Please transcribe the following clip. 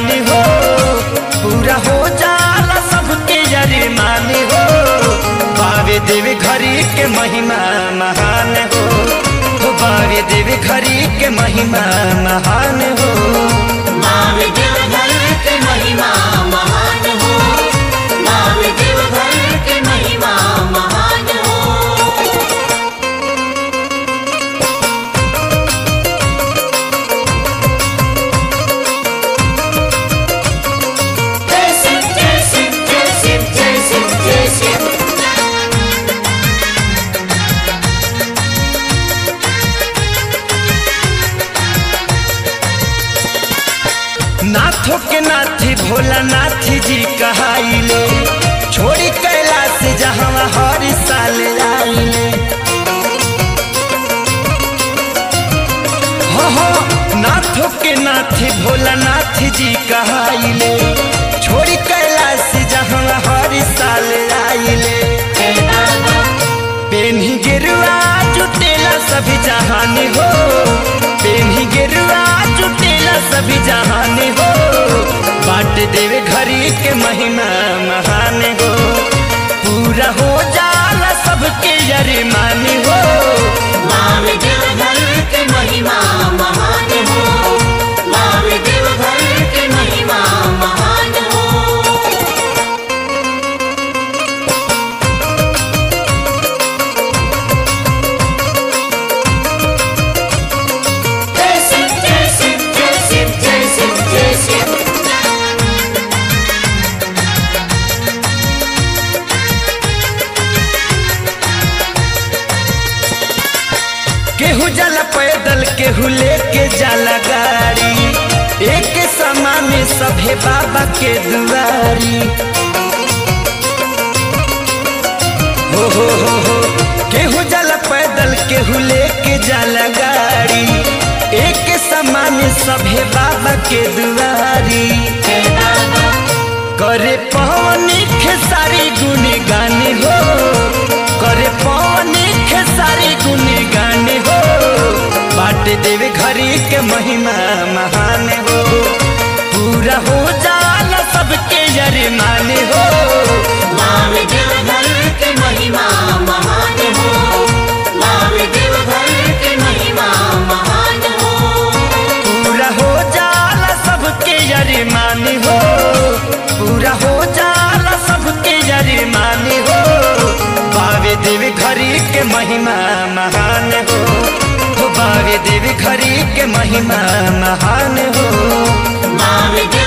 मानी हो पूरा हो जाला सबके यरी मानी हो बावे देवी घरी के महिमा महान हो हो बावे देवी घरी के महिमा महान हो मावे देवघर के महिमा महान हो मावे देवघर के महिमा महान हो जय शिव जय शिव जय शिव जय शिव जय शिव नाथों के नाथी भोला नाथी जी कहाइले छोड़ी कैलाश जहाँ हर साल आइले हो हो नाथों के नाथी भोला नाथी जी कहाइले छोड़ी कैलाश जहाँ हर साल आइले जय बाबा पेन्ही गिरुआ जुटेला सभी जहानी हो पेन्ही गिरुआ जुटेला सभी जहानी हो बाट देवे घरी के महिमा महान हो पूरा हो जाला सबके यरी मानी हो मावे देवघर के महिमा महान हो मावे देवघर के महिमा महान हो जय शिव जय शिव जय शिव जय शिव जय शिव केहू जाला पैदल केहू लेके जाला गाड़ी एक समान सभे बाबा के दुआरी हो हो हो हो केहू जाला पैदल केहू लेके जाला गाड़ी एक समान सभे बाबा के दुआरी जय बाबा करे पवनी खेसारी गुनी गाने हो करे पवनी खेसारी गुनी गाने हो बाट देवे घरी के महिमा महान हो पूरा हो जाला सबके यरी माने हो मावे देवघर के महिमा महान हो मावे देवघर के महिमा महान हो पूरा हो जाला सबके यरी मानी हो पूरा हो जाला सबके यरी मानी हो बावे देवी घरी के महिमा महान हो हो बावे देवी घरी के महिमा महान हो मावे देवघर